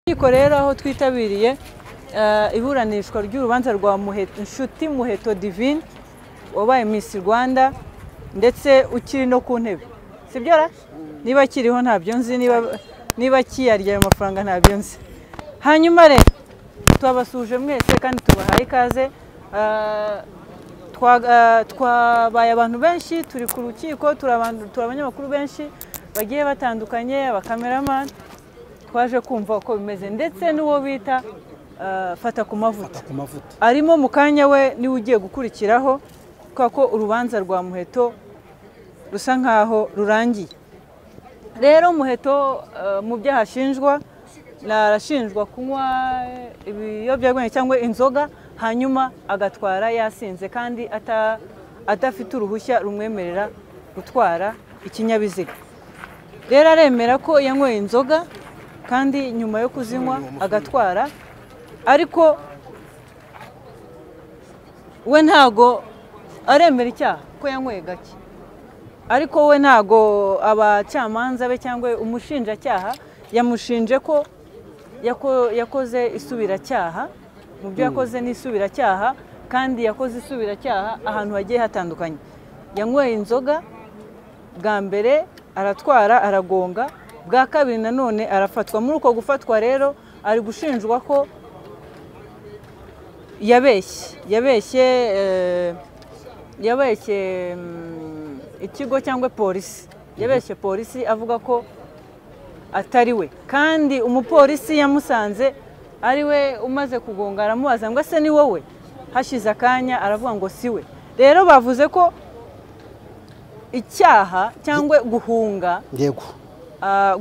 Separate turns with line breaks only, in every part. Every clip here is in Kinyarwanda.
Inkiko rero aho twitabiriye iburanishwa ry'urubanza rwa Nshuti Muheto Divine wabaye Miss Rwanda ndetse ukiri no ku ntebe sibyo ra niba akiriho ntabyo nzi niba akiyarya ayo mafaranga ntabyo nzi hanyuma rero twabasuje mwese kandi tubahaye ikaze twabaye abantu benshi turi ku rukiko turi abanyamakuru benshi bagiye batandukanye abakameramani twaje kumva uko bimeze ndetse n'uwo bita fata ku mavuta arimo mu kanya we niwe ugiye gukurikiraho kubera ko urubanza rwa muheto rusa nkaho rurangiye rero muheto mu byaha ashinjwa arashinjwa kunywa ibiyobyabwenge cyangwa inzoga hanyuma agatwara yasinze kandi adafite uruhushya rumwemerera gutwara ikinyabiziga rero aremera ko yanyweye inzoga kandi nyuma yo kuzinywa agatwara ariko we ntago aremera icyaha ko yanyweye gake ariko we ntago abacamanza be cyangwa umushinjacyaha yamushinje ko yakoze isubiracyaha mu byo yakoze n'isubiracyaha kandi yakoze isubiracyaha ahantu hagiye hatandukanye yanyweye inzoga bwa mbere aratwara aragonga bwa kabiri nanone arafatwa muri uko gufatwa rero ari gushinjwa ko yabeshye yabeshye yabeshye ikigo cyangwa polisi yabeshye polisi avuga ko atari we kandi umupolisi yamusanze ari we umaze kugonga aramubaza ngo ese ni wowe hashize akanya aravuga ngo si we rero bavuze ko icyaha cyangwa guhunga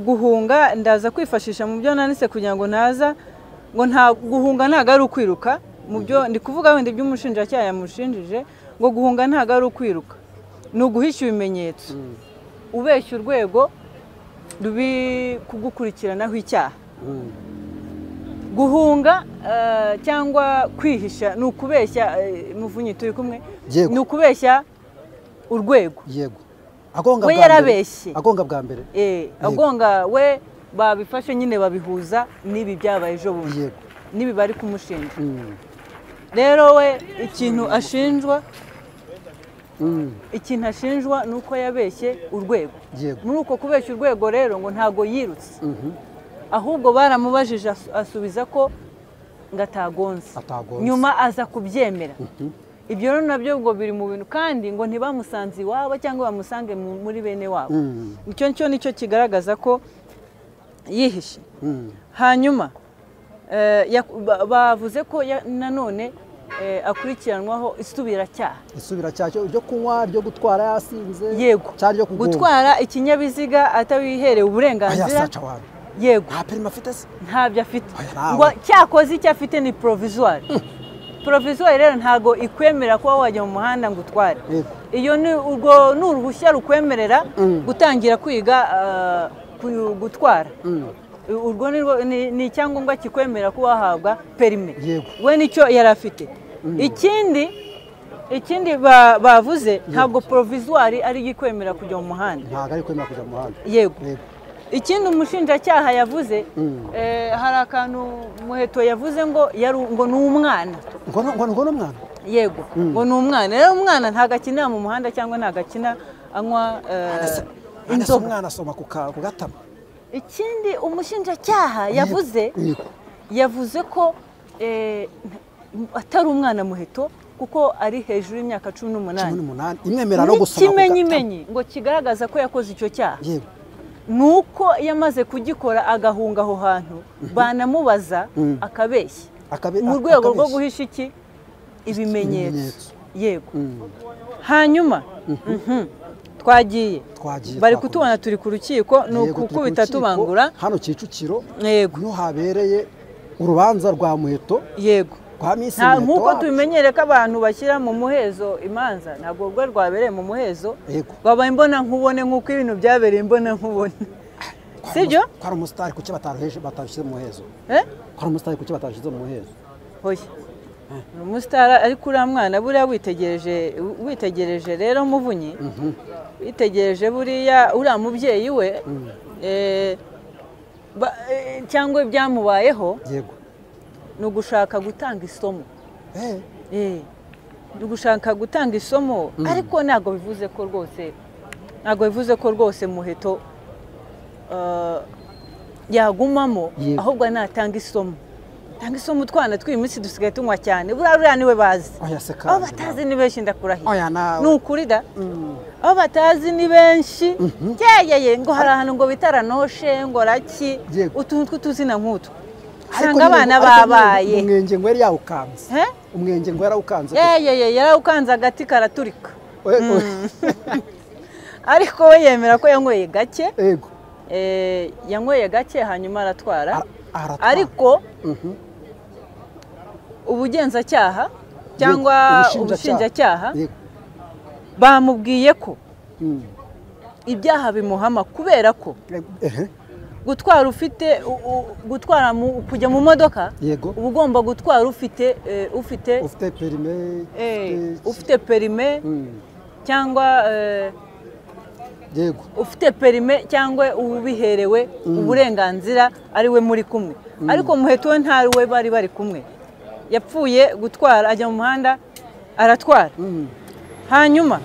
guhunga ndaza kwifashisha mu byo nanitse kugira ngo naza ngo nta guhunga ntabwo ari ukwiruka mu byo ndi kuvuga wenda ibyo umushinjacyaha yamushinjije ngo guhunga ntabwo ari ukwiruka ni uguhisha ibimenyetso ubeshya urwego rubi kugukurikiranaho icyaha guhunga cyangwa kwihisha ni ukubeshya muvunyi turi kumwe ni ukubeshya urwego yego
we
yarabeshye
agonga bwa mbere
agonga we babifashe nyine babihuza n'ibi byabaye ejo bundi n'ibi bari kumushinja rero we ikintu ashinjwa ikintu ashinjwa ni uko yabeshye urwego muri uko kubeshya urwego rero ngo ntago yirutse ahubwo baramubajije asubiza ko ngo atagonze nyuma aza kubyemera ibyo rero nabyo ngo biri mu bintu kandi ngo ntibamusanze iwabo cyangwa bamusange muri bene wabo icyo cyo nicyo kigaragaza ko yihishe hanyuma bavuze ko nanone akurikiranwaho isubiracyaha
isubiracyaha ryo kunywa ryo gutwara yasinze
yego gutwara ikinyabiziga atabiherewe uburenganzira yego ntabyo afite ngo cyakoze icyo afite ni porovizwari porovizwari rero ntabwo ikwemera kuba wajya mu muhanda ngo utware iyo ni uruhushya rukwemerera gutangira kwiga gutwara urwo ni icyangombwa kikwemerera kuba wahabwa perime we nicyo yari afite ikindi ikindi bavuze ntabwo porovizwari ari ikwemera kujya mu muhanda
ntabwo ari kwemera kujya mu muhanda
yego ikindi umushinjacyaha yavuze hari akantu muheto yavuze ngo ngo ni umwana
ngo ni umwana
yego ngo ni umwana rero umwana ntabwo akinira mu muhanda cyangwa ntabwo akina anywa
inzoga umwana asoma ku gatama
ikindi umushinjacyaha yavuze yavuze ko atari umwana muheto kuko ari hejuru y'imyaka cumi n'umunani n'ikimenyimenyi ngo kigaragaza ko yakoze icyo cyaha ni uko yamaze kugikora agahunga aho hantu banamubaza akabeshya mu rwego rwo guhisha iki ibimenyetso yego hanyuma twagiye bari kutubona turi ku rukiko ni ukukubita tubangura
hano kicukiro niho habereye urubanza rwa muheto
yego nk'uko tubimenyere ko abantu bashyira mu muhezo imanza ntabwo urwo rwabereye mu muhezo wabaye imbona nkubone nk'uko ibintu byabereye imbona nkubone sibyo
ko ari umusitari kuki batashyize mu muhezo ko ari umusitari kuki batashyize mu muhezo
hoya ni umusitari ariko uriya mwana buriya witegereje witegereje rero muvunyi witegereje buriya uriya mubyeyi we ba- eh, cyangwa ibyamubayeho
yego
ni ugushaka gutanga isomo
Eh,
Eh, ni ugushaka gutanga isomo ariko ntabwo bivuze ko rwose ntabwo bivuze ko rwose muheto eh, yagumamo
Yego.
ahubwo natanga isomo tanga isomo utwana tw'uyu munsi dusigaye tunywa cyane buriya ruriya niwe bazi
oya se kandi
abo batazi ni benshi ndakurahiye
oya nawe
ni ukuri da
Mm,
abo batazi ni benshi yeyeye ngo hari ahantu ngo bitaranonshe ngo raki
Yego.
utuntu tw'utuzina nk'utwo usanga
ariko nyine-
abana
ariko nyine
babaye
umwenge ngo yari yawukanze
Eh?
umwenge ngo yarawukanze
yeyeye yarawukanze agati karaturika
Eh, oya.
ariko we yemera ko yanyweye gake
yego
eh, yanyweye gake hanyuma aratwara
Ara- aratwara.
ariko
Mhm.
ubugenzacyaha
Yego,
cyangwa
ubushinjacyaha.
ubushinjacyaha
Yego.
bamubwiye ko
Mm.
ibyaha bimuhama kubera ko
Ehe,
gutwara ufite u- u- gutwara mu- kujya mu modoka
yego
uba ugomba gutwara ufite eh, ufite
ufite perime
eh,
ufite-
ufite perime
Mm,
cyangwa eh,
yego
ufite perime cyangwa ubiherewe uburenganzira ari we muri kumwe ariko muheto we ntari we bari bari kumwe yapfuye gutwara ajya mu muhanda aratwara
Mm,
hanyuma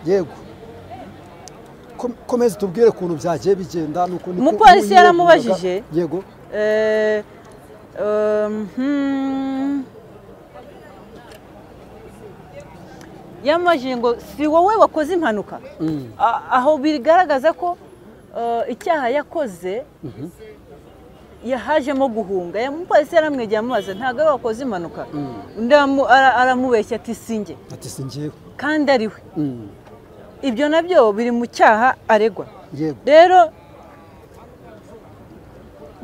yego Kom- komeza tubwire ukuntu byagiye bigenda nuko niko-
Umupolisi yaramubajije.
yego
eh, um, hmm. yamajije ngo si wowe wakoze impanuka
Mm,
A- aho bigaragaza ko eh, icyaha yakoze yahajemo guhunga umupolisi yaramwegeye amubaza ntabwo ari we wakoze impanuka undi aramu- ara- aramubeshya ati singe
ati si njyewe
kandi ari we
Mm,
ibyo nabyo biri mu cyaha aregwa
yego
rero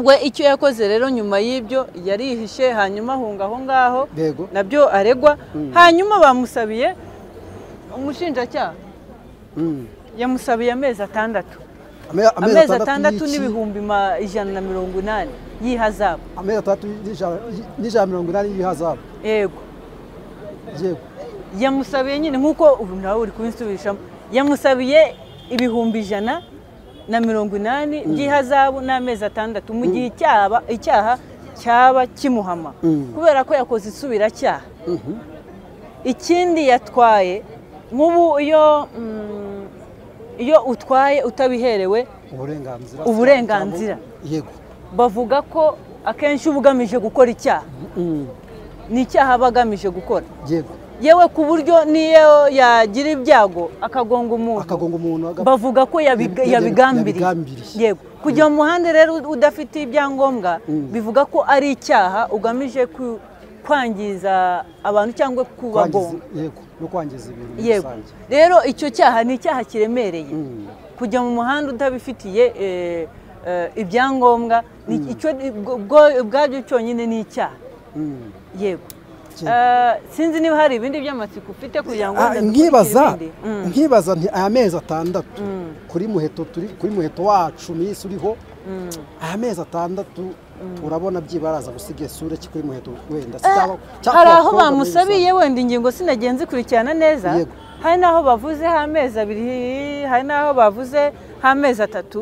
we icyo yakoze rero nyuma y'ibyo yarihishe hanyuma ahunga aho ngaho
yego
nabyo aregwa hanyuma bamusabiye umushinjacyaha
Mm.
yamusabiye amezi atandatu
Ame-
amezi atandatu
y'iki-
n'ibihumbi ma- ijana na mirongo inani y'ihazabu
amezi atandatu n'ijana- n'ijana mirongo inani y'ihazabu
yego
yego
yamusabiye nyine nk'uko ubu nawe uri kubisubirishamo yamusabiye ibihumbi ijana na mirongo inani by'ihazabu n'amezi atandatu mu gihe icyaba- icyaha cyaba kimuhama
Mm.
kubera ko yakoze isubiracyaha
Mhm.
ikindi yatwaye nk'ubu iyo mm, iyo utwaye utabiherewe
uburenganzira
Uburenganzira.
yego
bavuga ko akenshi uba ugamije gukora icyaha
Mm,
ni icyaha aba agamije gukora
yego
yewe ku buryo niyo yagira ibyago akagonga umuntu
akagonga umuntu aga-
bavuga ko yabiga-
Yabi-
yabigambiriye
yabigambiriye.
yego kujya mu muhanda rero udafite ibyangombwa
Mm.
bivuga ko ari icyaha ugamije ku- kwangiza abantu cyangwa
kwangiza
kubagonga
yego no kwangiza ibintu muri
yego
rusange
rero icyo cyaha ni icyaha kiremereye
Mm,
kujya mu muhanda utabifitiye eh, eh, ibyangombwa ni icyo ubwo- ubwo- ubwabyo cyonyine ni icyaha
mm.
yego
Cyane.
Eh, sinzi niba hari ibindi by'amatsiko ufite kugira ngo
Ah,
wenda dukurikire
nkibaza
ibindi. Mm.
nkibaza nti aya mezi atandatu kuri muheto turi kuri muheto wacu minsi uriho aya mezi atandatu urabona byibaraza gusiga isura ki kuri muheto wenda sitaba
hari aho bamusabiye wenda ingingo sinagiye nzikurikirana neza
Yego.
hari n'aho bavuze h'amezi abiri hari n'aho bavuze h'amezi atatu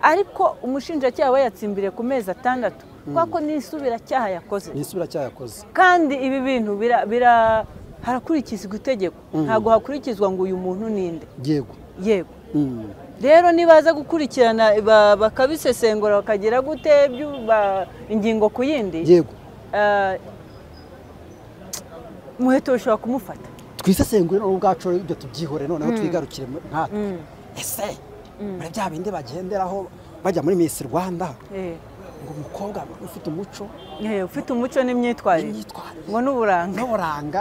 ariko umushinjacyaha we yatsimbiriye ku mezi atandatu kubera ko n'isubiracyaha yakoze
nisura cyayakoze
kandi ibi bintu bira- bira- harakurikizwa itegeko ntabwo hakurikizwa ngo uyu muntu ninde
yego
yego
Mm,
rero nibaza gukurikirana ba- bakabisesengura bakagira gute byu- ba- ingingo ku yindi
yego
eh, muheto bishobora kumufata
twisesengure noneho ubwacu rero ibyo tubyihore noneho twigarukire mu- nkatwe ese muri bya bindi bagenderaho bajya muri Miss Rwanda
Eh,
ngo umukobwa ufite umuco
eh, ufite umuco n'imyitwarire
n'imyitwarire
ngo n'uburanga
n'uburanga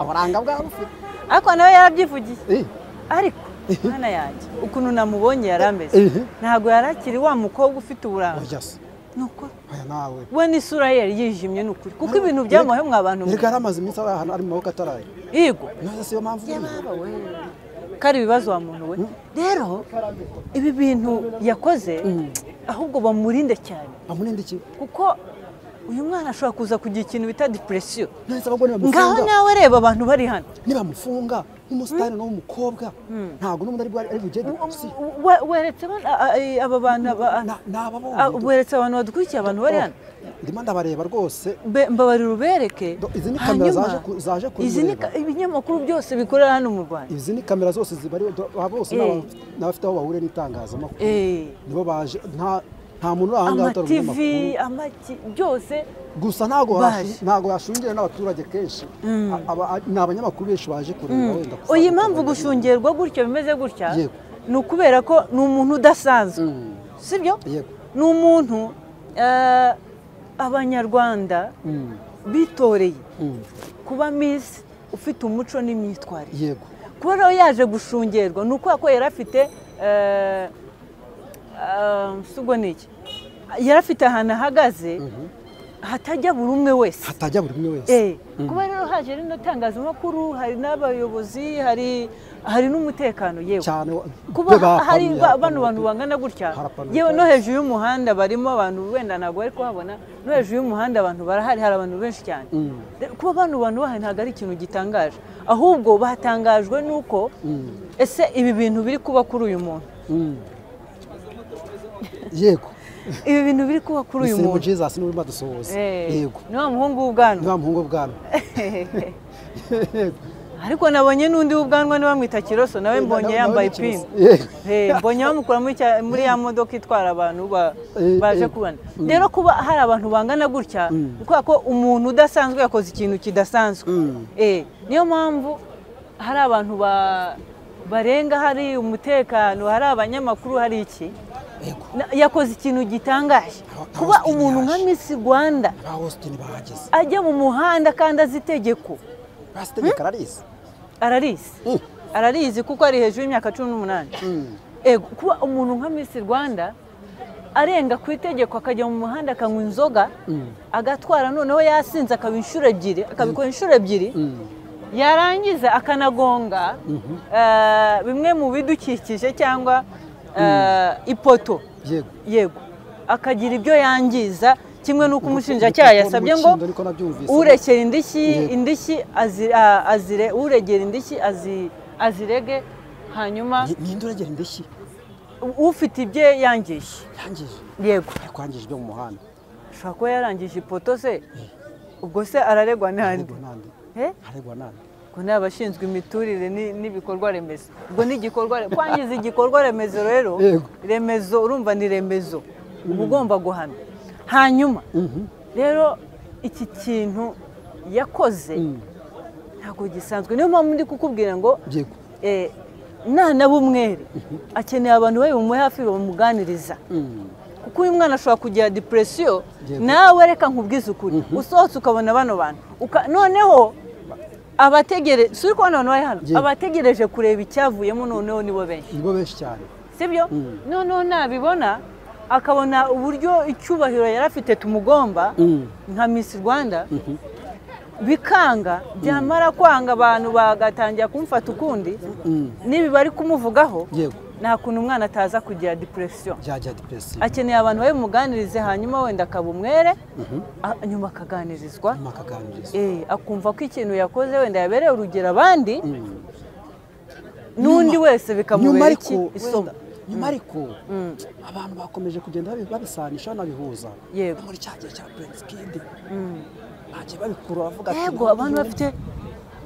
uburanga bwaba bufite
ariko nawe yarabyivugiye
Eh,
ariko mwana yanjye ukuntu namubonye yari ameze
Eh.
ntabwo yari akiri wa mukobwa ufite uburanga
oya se
ni ukuri
oya nawe
we n'isura ye yari yijimye ni ukuri kuko ibintu byamubayeho mwa bantu mwe.
reka yari amaze iminsi ari ahantu ari mu maboko ataraye
yego
none siyo mpamvu nyine
kari ibibazo wa muntu we rero ibi bintu yakoze ahubwo bamurinde cyane
bamurinde iki
kuko uyu mwana ashobora kuza kugira ikintu bita depuresiyo
nahise abagore
ngaho
bamufunga
nawe reba abantu bari hano
nibamufunga nk'umusitani n'umukobwa ntabwo n'ubundi ari bwa- ari bujye depuresiyo
We- weretse abana- a- a- aba bantu aba-
Na- ni ababonye
a-
du-
weretse abantu badukurikiye abantu bari hano
ndimo ndabareba rwose
Be- mbabarira ubereke
Do- izi ni kamera
hanyuma
zaje ku- zaje
izi ni
kubireba.
ka- ibinyamakuru byose bikorera hano mu rwanda
izi ni kamera zose zibari do- aba bose ni
Eh.
aba- ni abafite aho bahuriye n'itangazamakuru
Eh,
nibo baje nta nta muntu uri ahangaha utari
amativi
umunyamakuru
amaki byose
gusa ntabwo
Baje.
hashu- ntabwo yashungereye n'abaturage kenshi A- aba- ni abanyamakuru benshi baje kureba wenda gusa-
uyu impamvu gushungerwa gutya bimeze gutya
Yego.
ni ukubera ko ni umuntu udasanzwe
Mm,
sibyo
yego
ni umuntu eh, abanyarwanda
Mm,
bitoreye
mm,
kuba misi ufite umuco n'imyitwarire
yego
kubera aho yaje gushungerwa ni ukubera ko yari afite eh, eh, si ubwo ni iki yari afite ahantu ahagaze hatajya buri umwe wese
hatajya buri umwe wese
Eh, kuba rero haje rino tangazamakuru hari n'abayobozi hari hari n'umutekano yewe
cyane
kuba
be bapanuye,
hari ba- bano
harapanuye.
bantu bangana gutya
Harapanuye
yewe no
cyane.
hejuru y'umuhanda barimo abantu wenda ntabwo bari kuhabona no hejuru y'umuhanda abantu barahari hari abantu benshi cyane
Mm.
De- kuba bano bantu bahari ntabwo ari ikintu gitangaje ahubwo batangajwe n'uko ese ibi bintu biri kuba kuri uyu muntu
Mm. yego
ibi bintu biri kuba kuri uyu
Musengo
muntu
jesus niwe urimo adusohoza
Eh,
yego
ni wa muhungu w'ubwanwa
niba muhungu bwana
ariko nabonye n'undi w'ubwanwa niba mwita kiroso nawe mbonye yambaye ipingu Eh, mbonye bamukura muri cya- muri ya modoka itwara abantu ba-
Eh,
baje
eh,
kubana rero kuba hari abantu bangana gutya ni kubera ko umuntu udasanzwe yakoze ikintu kidasanzwe
Mm.
Eh, niyo mpamvu hari abantu ba- barenga hari umutekano hari abanyamakuru hari iki
yego
Na- yakoze ikintu gitangaje
Aba- aba
kuba
Austin
umuntu nka
yaje.
misi rwanda
ba hositini bahageze
ajya mu muhanda kandi azi itegeko
basitegeka ararizi
ararizi
Mm.
ararizi kuko ari hejuru y'imyaka cumi n'umunani
Mm.
Ego, kuba umuntu nka misi rwanda arenga ku itegeko akajya mu muhanda akanywa inzoga agatwara noneho yasinze akaba inshuro ebyiri akabikora inshuro ebyiri yarangiza akanagonga eh, bimwe mu bidukikije cyangwa eh, ipoto
yego
yego akagira ibyo yangiza kimwe n'uko umushinjacyaha yasabye ngo
Umukindo niko nabyumvise.
urekera indishyi
Yego.
indishyi azi- a- azire uregera indishyi azi- azirege hanyuma
Ni- ninde uregera indishyi
ufite ibye yangije
yangije
yego
ariko yangije ibyo mu muhanda
ashobora kuba yarangije ipoto se ubwo se araregwa n'andi
aregwa nande
Eh?
aregwa nande
ubwo ni abashinzwe imiturire ni- n'ibikorwa remezo ubwo ni igikorwa re- kwangiza igikorwa remezo rero
Yego.
remezo urumva ni remezo uba ugomba guhana hanyuma rero iki kintu yakoze ntabwo gisanzwe niyo mpamvu ndi kukubwira ngo
yego
eh, nana b'umwere akeneye abantu bari bumuhe hafi bamuganiriza
Mm.
kuko uyu mwana ashobora kugira depuresiyo
Yego.
nawe reka nkubwize ukuri usohotse ukabona bano bantu Uka- noneho abategereje si uri kubona abantu bari hano
Yego.
abategereje kureba icyavuyemo noneho nibo benshi
nibo benshi cyane
sibyo noneho nabibona akabona uburyo icyubahiro yari afite tumugomba
Mm.
nka misi rwanda bikanga byamara kwanga abantu bagatangira kumufata ukundi nibi bari kumuvugaho
yego
nta kuntu umwana ataza kugira depuresiyo
byajya depresiyo
akeneye abantu babimuganirize hanyuma wenda akaba umwere a- nyuma akaganirizwa
nyuma akaganirizwa
Eh, akumva ko ikintu yakoze wenda yabereye urugero abandi n'undi wese
nyuma
bikamubera
ariko
iki isomo
wenda, nyuma ariko abantu bakomeje kugenda babi- babisanisha banabihuza
Yego.
muri cya gihe cya Prince Kid bagiye babikura bavuga ati
yego abantu bafite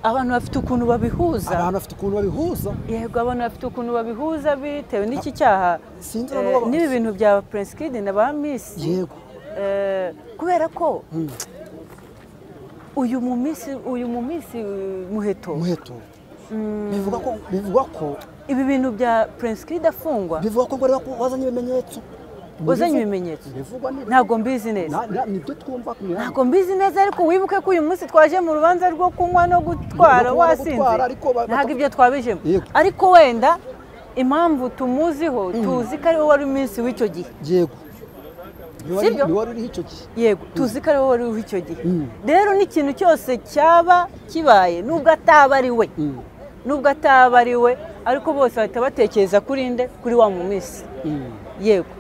abantu bafite ukuntu babihuza
abantu bafite ukuntu babihuza
yego abantu bafite ukuntu babihuza bitewe n'iki cyaha
Sinzi
Eh,
n'uwo-
n'ibi bintu bya Prince Kid na ba Miss
yego
Eh, kubera ko uyu mu minsi uyu mu minsi eh, muheto
umuheto bivuga ko bivuga ko
ibi bintu bya Prince Kid afungwa
bivuga ko bari baku- bazanye ibimenyetso
wazanye
Bivu-
ibimenyetso
bivugwa ni
ntabwo mbizi neza
Na- na- nibyo twumva ku mihanda
ntabwo mbizi neza ariko wibuke ko uyu munsi twaje mu rubanza rwo kunywa no gutwara
No kunywa no gutwara,
wasinze
ariko ba-
ntabwo
bata-
ibyo twabijemo
Yego.
ariko wenda impamvu tumuziho tuzi ko ariwe wari umunsi w'icyo gihe
yego Ni wari-
Sibyo?
ni wari uriho icyo gihe
yego tuzi ko ariwe wari uriho icyo gihe rero n'ikintu cyose cyaba kibaye nubwo ataba ari we nubwo ataba ari we ariko bose bahita batekereza kuri nde kuri wa mu minsi yego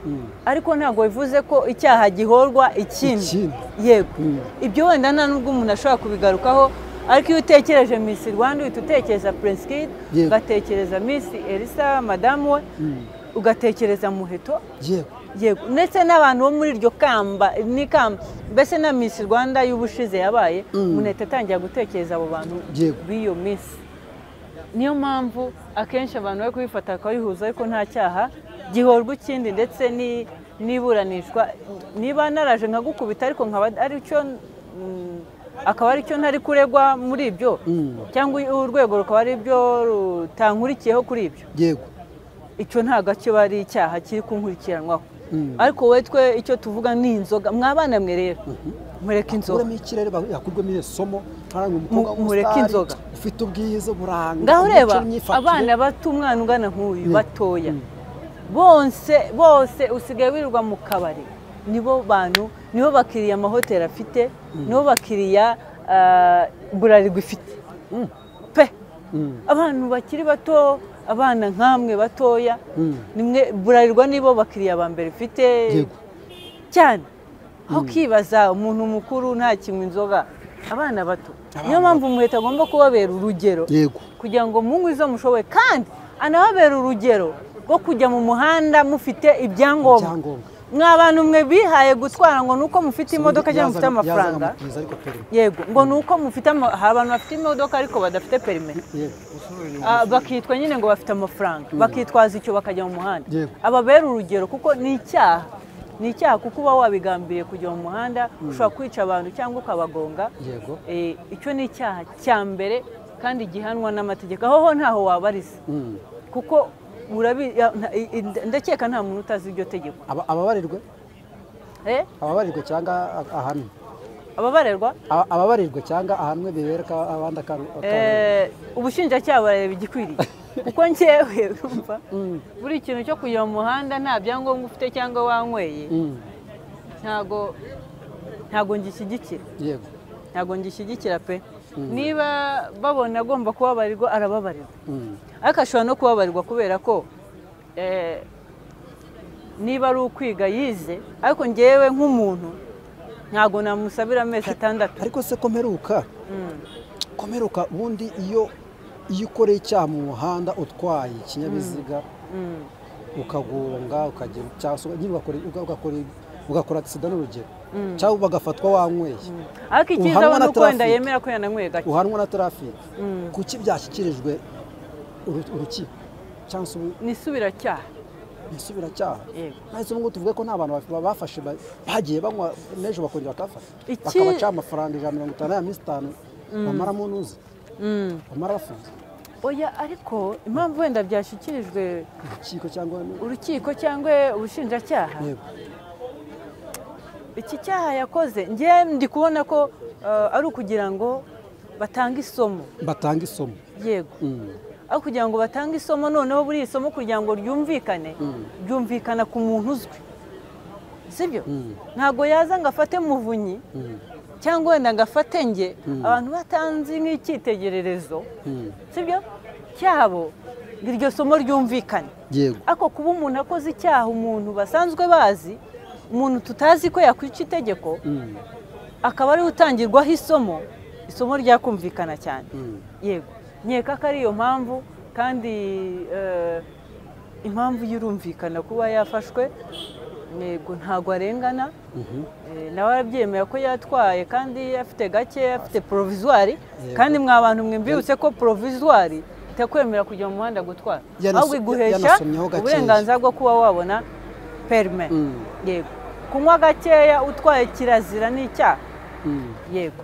ariko ntabwo bivuze ko icyaha gihorwa ikindi
Ikindi.
yego
Mm.
ibyo wenda nta n'ubwo umuntu ashobora kubigarukaho ariko iyo utekereje Miss rwanda uhita utekereza purinsikidi
Yego.
ugatekereza Miss elisa madamu we ugatekereza muheto
yego
yego ndetse n'abantu bo muri iryo kamba ni kamba mbese na Miss rwanda y'ubushize yabaye umuntu ahita atangira gutekereza abo bantu
Yego.
b'iyo Miss niyo mpamvu akenshi abantu bari kubifata bakabihuza ariko nta cyaha gihorwa ikindi ndetse ni- n'iburanishwa niba naraje nkagukubita ariko nkaba ari cyo mm, akaba ari cyo ntari kuregwa muri ibyo cyangwa urwego rukaba ari byo rutankurikiyeho kuri ibyo
yego
icyo ntabwo kiba ari icyaha kiri kunkurikiranwaho
Mm.
ariko wowe twe icyo tuvuga ni inzoga mwabana mwe rero mureke inzoga
uremo ikirere ba- yakurwemo iri somo ntarangwa umukobwa
Mu- mureke
w'umusitari
inzoga.
ufite ubwiza buranga
ngaho
umuco
reba
n'imyifatire.
abana bato umwana ungana nk'uyu
Mm.
batoya bose bose usigaye wirirwa mu kabari nibo bantu nibo bakiriya amahoteli afite nibo bakiriya ah, burarirwa ifite pe
Mm.
abantu bakiri bato abana nk'amwe batoya
Mm.
nimwe burarirwa nibo bakiriya ba mbere ufite
yego
cyane aho ukibaza umuntu mukuru ntakinywa inzoga abana bato niyo mpamvu umuheto agomba kubabera urugero
yego
kugira ngo munywe izo mushoboye kandi anababera urugero rwo kujya mu muhanda mufite ibyangombwa
Ibyangombwa.
mwa bantu mwe bihaye gutwara ngo ni uko mufite imodoka cyangwa mufite
Yazaga-
amafaranga
yazaga amubwiza ariko perime.
yego ngo ni uko mufite ama- hari abantu bafite imodoka ariko badafite perime
yego
Ah, bakitwa nyine ngo bafite amafaranga bakitwaza icyo bakajya mu muhanda
Yego.
ababera urugero kuko ni icyaha ni icyaha kuko uba wabigambiriye kujya mu muhanda ushobora kwica abantu cyangwa ukabagonga
Yego.
Eh, icyo ni icyaha cya mbere kandi gihanwa n'amategeko aho ho ntaho wabariza
Mm.
kuko urabi- ya- nta- i- i- ndakeka nta muntu utazi iryo tegeko
Aba- ababarirwe
Eh,
ababarirwe cyangwa a- ahanwe
ababarerwa
Aba- ababarirwe cyangwa ahanwe bibereka abandi akaru- akaru-
Eh, ubushinjacyaha barareba igikwiriye kuko njyewe urumva buri ikintu cyo kujya mu muhanda nta byangombwa ufite cyangwa wanyweye
Mm.
ntago ntago ngishyigikira
yego
ntago ngishyigikira pe niba babona agomba kubabarirwa arababarirwa
Mm.
ariko ashobora no kubabarirwa kubera ko eh, niba ari ukwiga yize ariko ngewe nk'umuntu ntago namusabira amezi atandatu
ariko se komeruka komeruka ubundi iyo iyo ukoreye icyaha mu muhanda utwaye ikinyabiziga ukagonga ukagira cyangwa se nyine ugakora- uga- ugakora- ugakora agisida n'urugero cyangwa bagafatwa wanyweye
ariko icyiza
Uhanwa
we
na
ni uko wenda
traffic.
yemera ko yananyweye gake
uhanwa na tarafiki kuki byashyikirijwe uru- urukiko cyangwa se ubu-
nisubiracyaha
umusubiracyaha
Yego.
nahise ubu ngubu tuvuge ko nta bantu ba- bafashe ba- bagiye banywa n'ejo bakongera bakafata
Iki-
bakabaca amafaranga ijana na mirongo itanu ya minsi itanu bamaramo n'uzi bamara bafunze
oya ariko impamvu wenda byashyikirijwe
urukiko cyangwa
urukiko cyangwa ubushinjacyaha
yego
iki cyaha yakoze njye ndi kubona ko eh, ari ukugira ngo batange isomo
batanga isomo
yego aho kugira ngo batange isomo noneho buri isomo kugira ngo ryumvikane ryumvikana ku muntu uzwi sibyo ntabwo yaza ngo afate muvunyi cyangwa wenda ngo afate nge abantu batanzi nk'icyitegererezo sibyo cyabo ngo iryo somo ryumvikane
yego
ariko kuba umuntu akoze icyaha umuntu basanzwe bazi umuntu tutazi ko yakwica itegeko akaba ariwe utangirwaho isomo isomo ryakumvikana cyane yego nkeka ko ari iyo mpamvu kandi eh, impamvu y'urumvikana kuba yafashwe yego ntabwo arengana Eh, nawe arabyemera ko yatwaye kandi afite gake afite porovizwari kandi mwa bantu mwimbibutse ko porovizwari itakwemera kujya mu muhanda gutwara
Yanaso-
ahubwo iguhesha
yanasomyeho gakeya.
uburenganzira bwo kuba wabona perime
Mm.
yego kunywa gakeya utwaye kirazira ni icyaha yego